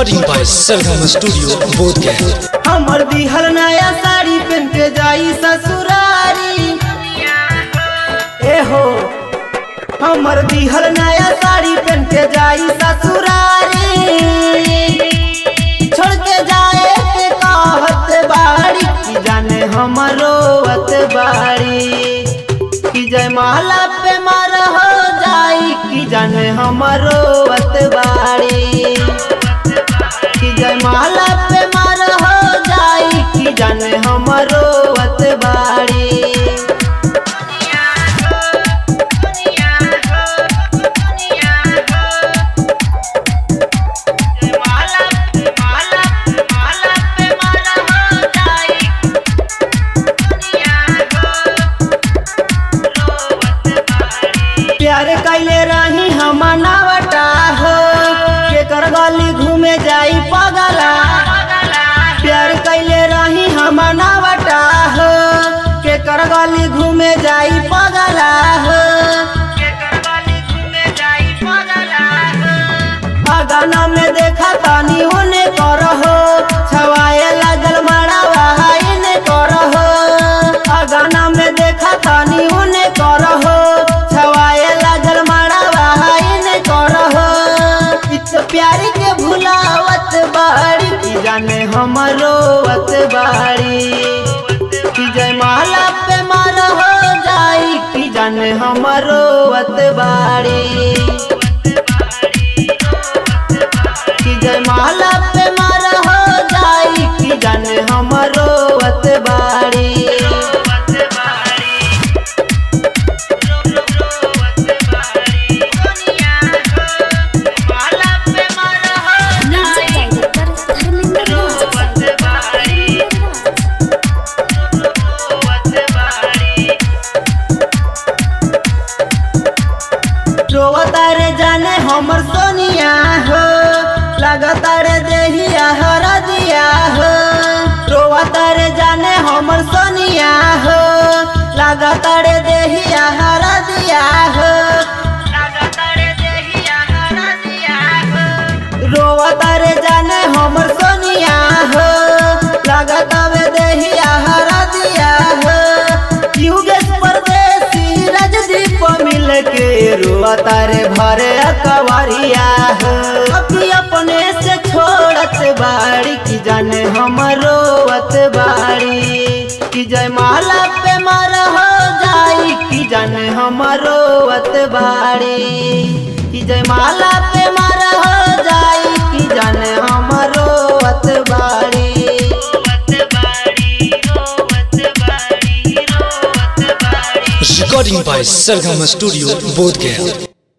Recording by Sargama Studio, Bodhgaya. हमर दिहर नया साड़ी पहन के जाई ससुरारी ए हो हमर दिहर नया साड़ी पहन के जाई ससुरारी छोड़ के जाए के कहत बाड़ी की जाने हमरो अत बाड़ी की जय माला पे मार हो जाई की जाने हमरो अत बाड़ी कि जय माला पे मार हो जाई कि जाने हमरो अतबाड़ी प्यार कैले रही हम नावटा हो के कर गली घूमे जाई पगला प्यार कैले रही हम नावटा हो के कर गली घूमे जाई पगला हो अगाना में देखा तानी होने करहो छवाए लागल मड़ावा इने करहो अगाना में देखा तानी होने करहो छवाए लागल मड़ावा इने करहो इत प्यारी के भुलावत बाड़ी की जाने हमरो वत बाड़ी कि जय माला पे मार हो जाई कि जाने हमरो वत बाड़ी कि जय माला पे मार हो जाई कि जाने हमरो अतबाड़ी म्यूजिक डायरेक्टर धर्मेंद्र राज रोवता रे जाने हमर सोनिया हो लगता रे देहिया हर दिया हो रोवता रे जाने हमर सोनिया हो लगता रे देहिया हर दिया हो रोवता रे जाने हमर सोनिया हो लगता वे देहिया हर दिया हो युगेश परदेसी राजदीप मिल के रोवता रे भरे अकवरिया हो अभी अपने से छोड़त बाड़ी की जाने हमरो अत बाड़ी कि जय माला पे मार हो जाई कि जाने हमरो अत बाड़ी कि जय माला पे मार हो जाई कि जाने हमरो अत बाड़ी Recording by Sargama Studio, Bodhgaya.